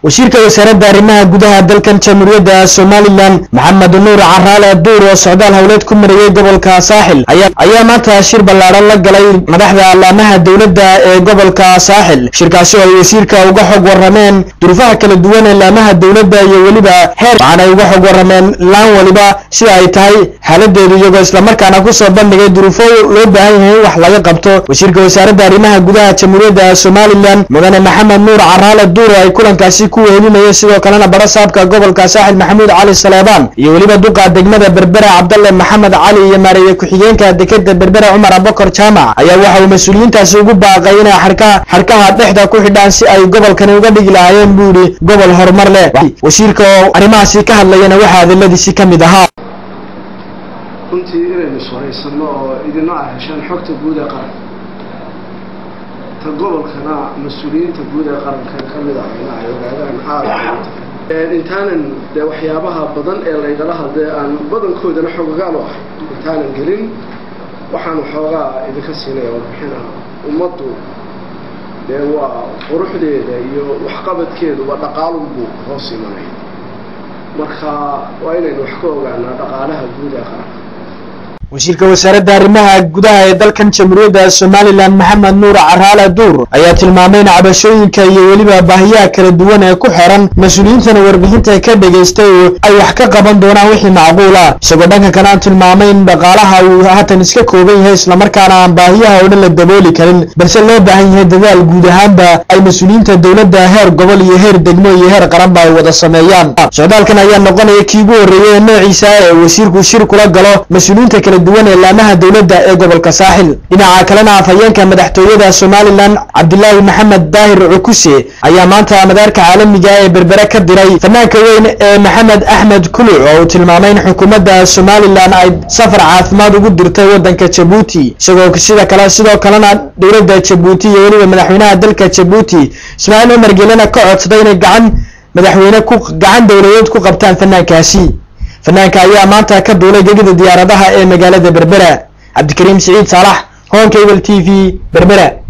wasiirka wasaaradda arrimaha gudaha dalkan jamhuuriyadda somalilan maxamed nuur caraale duur oo socdaal howleed ku marayey gobolka saaxil ayaa maanta shir ballaadhan la galay madaxda allaamaha dowladda ee gobolka saaxil shirkaasi oo ay wasiirka uga xog warrameen duruufaha kala duwan ee laamaha dowladda iyo weliba heer waxaanay uga xog warrameen laan waliba sida ay tahay xaaladeedu iyagoo islamarkaana kusoo bandhigay duruufo loo baahan yahay in wax laga qabto wasiirka wasaaradda arrimaha gudaha jamhuuriyadda somalilan mudane maxamed nuur caraale duur oo ay kulankaasi ku wehelinayeen sidoo kalena bara saabka gobolka saaxil maxamuud cali saleebaan iyo weliba duqa degmada berbera cabdalle maxamed cali iyo maareeye ku-xigeenka dekeda berbera cumar abakar jaamac ayaa waxa uu mas-uuliyiintaasi ugu baaqay inay xarkaha xarkaha dhexda ku xidhaan si ay gobolkani uga dhigi lahaayeen buu yidhi gobol horumar leh wasiirka oo arrimahaasi ka hadlayana waxaa hadaladiisi ka mid ahaa runtii inaynu suraysano oo idina ah heshaan xogta guud ee qaranka ta gobolkana mas-uuliyiinta guud ee qaranka ka mid ah ina ay ogaadaan aada intaanan dee waxyaabaha badan ee laygala hadlay aan badankoodana xoogagaan u ahay intaanan gelin waxaan waxoogaa idinka siinaya warbixina ummaddu dee waa quruxdeeda iyo waxqabadkeeduba dhaqaalunbuu hoos imanaya marka waa inaynu wax ka ogaanaa dhaqaalaha guud ee qaranka wasiirka wasaaradda arrimaha gudaha ee dalkan jamhuuriyadda somalilan maxamed nuur caraale duur ayaa tilmaamay in cabashooyinka iyo weliba baahiyaha kala duwan ee ku xiran mas-uuliyiintana warbixinta ka dhagaystay oo ay wax ka qaban doonaan wixii macquul ah isagoo dhanka kale aan tilmaamay in dhaqaalaha uu haatan iska kooban yahay islamarkaana aan baahiyaha oo dhan la dabooli karin balse loo baahan yahay dadaal guud ahaanba ay mas-uuliyiinta dowladda heer gobol iyo heer degmo iyo heer qaranba ay wada sameeyaan socdaalkan ayaa noqonaya kii ugu horreeyay ee noociisa ee wasiirku shir kula galo mas-uuliyiinta kala duwan ee laamaha dowladda ee gobolka saaxil dhinaca kalena afhayeenka madaxtooyada somalilan cabdilaahi maxamed daahir cukuse ayaa maanta madaarka caalamiga ee berbere ka diray fanaanka weyn ee maxamed axmed kuluc oo uu tilmaamay in xukuumadda somalilan ay safar caafimaad ugu dirtay waddanka jabuuti isagoo sida kale sidoo kalena dowladda jabuuti iyo weliba madaxweynaha dalka jabuuti ismaaciil cumar gelena ka codsaday inay gacan madaxweyne ku gacan dowladeed ku qabtaan fanaankaasi fanaanka ayaa maanta ka duulay gegida diyaaradaha ee magaalada berbera cabdikariim siciid saalax honkable t v berbera